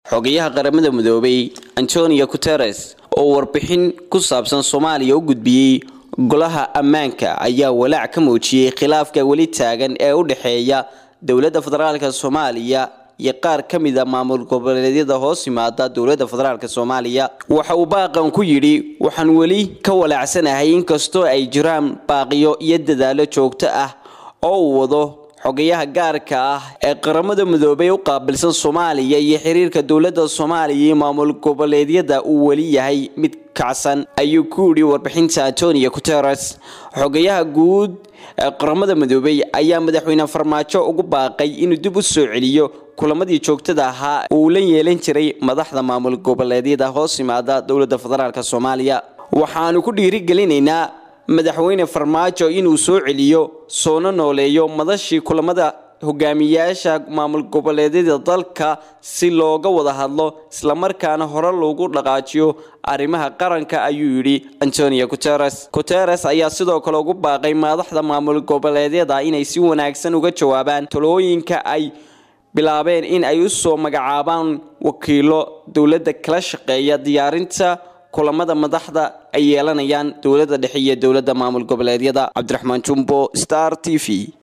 xogayaha qaramada midoobay antonio guteres oo warbixin ku saabsan soomaaliya u gudbiyey golaha ammaanka ayaa walaac ka muujiyey khilaafka weli taagan ee u dhexeeya dowladda federaalk soomaaliya iyo qaar ka mid a maamul goboleedyada hoos yimaada dowladda federaalk soomaaliya waxa uu baaqan ku yidhi waxaan weli ka walaacsanahay inkastoo ay jiraan baaqiyo iyo dadaalo joogto ah oo uu wado xogayaha gaarka ah ee qaramada midoobay u qaabilsan soomaaliya iyo xiriirka dowladda soomaaliya iyo maamul goboleedyada uu weli yahay mid kacsan ayuu ku yidhi warbixinta antonio guteres xogayaha guud ee qaramada midoobay ayaa madaxweyne farmaajo ugu baaqay inuu dib u soo celiyo kulamadii joogtada ahaa uu la yeelan jiray madaxda maamul goboleedyada hoos yimaada dowladda federaalk soomaaliya waxaanu ku dhiirigelinaynaa madaxweyne farmaajo inuu soo celiyo soona nooleeyo madashii kulamada hogaamiyaasha maamul goboleedyada dalka si looga wada hadlo islamarkaana hore loogu dhaqaajiyo arrimaha qaranka ayuu yidhi antonio guteres guteres ayaa sidoo kale ugu baaqay madaxda maamul goboleedyada inay si wanaagsan uga jawaabaan talooyinka ay bilaabeen in ay u soo magacaabaan wakiilo dowladda kala shaqeeya diyaarinta kulamada madaxda ay yeelanayaan dowladda dhexe iyo dowladda maamul goboleedyada cabdiraxmaan jumbo star t v